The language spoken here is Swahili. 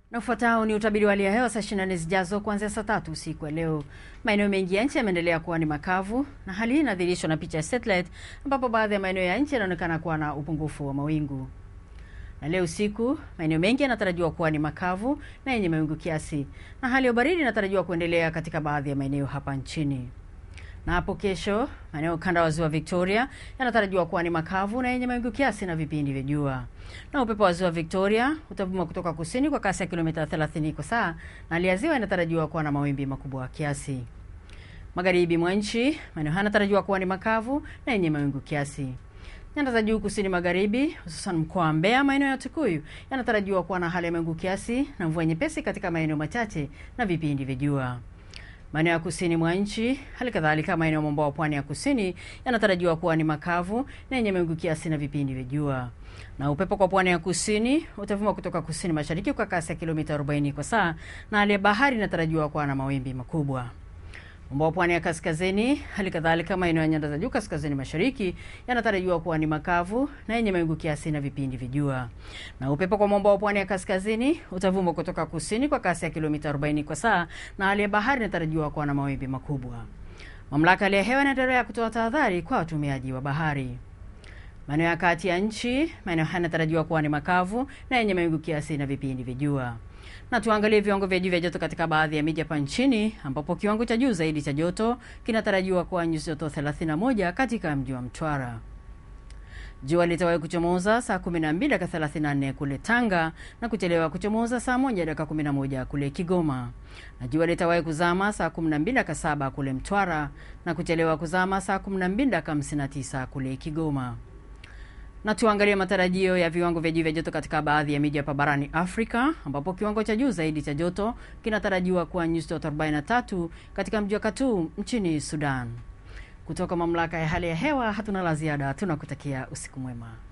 Na ufuatao ni utabiri wa hali ya hewa saa 24 zijazo kuanzia saa tatu usiku wa leo. Maeneo mengi ya nchi yameendelea kuwa ni makavu, na hali hii inadhihirishwa na picha ya satellite, ambapo baadhi ya maeneo ya nchi yanaonekana kuwa na upungufu wa mawingu. Na leo usiku maeneo mengi yanatarajiwa kuwa ni makavu na yenye mawingu kiasi, na hali ya baridi inatarajiwa kuendelea katika baadhi ya maeneo hapa nchini. Na hapo kesho maeneo kanda wa ziwa Victoria yanatarajiwa kuwa ni makavu na yenye mawingu kiasi na vipindi vya jua. Na upepo wa ziwa Victoria utavuma kutoka kusini kwa kasi ya kilomita 30 kwa saa, na hali ya ziwa inatarajiwa kuwa na mawimbi makubwa kiasi. Magharibi mwa nchi maeneo haya yanatarajiwa kuwa ni makavu na yenye mawingu kiasi. Nyanda za juu kusini magharibi, hususan mkoa wa Mbeya, maeneo ya Tukuyu yanatarajiwa kuwa na hali ya mawingu kiasi na mvua nyepesi katika maeneo machache na vipindi vya jua. Maeneo ya kusini mwa nchi, hali kadhalika maeneo mwambao wa pwani ya kusini yanatarajiwa kuwa ni makavu na yenye mawingu kiasi na vipindi vya jua. Na upepo kwa pwani ya kusini utavuma kutoka kusini mashariki kwa kasi ya kilomita 40 kwa saa, na hali ya bahari inatarajiwa kuwa na mawimbi makubwa. Mwambao wa pwani ya kaskazini, hali kadhalika maeneo ya nyanda za juu kaskazini mashariki yanatarajiwa kuwa ni makavu na yenye mawingu kiasi na vipindi vya jua. Na upepo kwa mwambao wa pwani ya kaskazini utavuma kutoka kusini kwa kasi ya kilomita 40 kwa saa, na hali ya bahari inatarajiwa kuwa na mawimbi makubwa. Mamlaka ya hali ya hewa inaendelea kutoa tahadhari kwa watumiaji wa bahari. Maeneo ya kati ya nchi, maeneo haya yanatarajiwa kuwa ni makavu na yenye mawingu kiasi na vipindi vya jua. Na tuangalie viwango vya juu vya joto katika baadhi ya miji hapa nchini ambapo kiwango cha juu zaidi cha joto kinatarajiwa kuwa nyuzi joto 31 katika mji wa Mtwara. Jua litawahi kuchomoza saa 12 dakika 34 kule Tanga na kuchelewa kuchomoza saa 1 dakika 11 kule Kigoma. Na jua litawahi kuzama saa 12 dakika 7 kule Mtwara na kuchelewa kuzama saa 12 dakika 59 kule Kigoma. Na tuangalie matarajio ya viwango vya juu vya joto katika baadhi ya miji hapa barani Afrika ambapo kiwango cha juu zaidi cha joto kinatarajiwa kuwa nyuzi joto 43 katika mji wa Khartoum nchini Sudan. Kutoka mamlaka ya hali ya hewa hatuna la ziada, tunakutakia usiku mwema.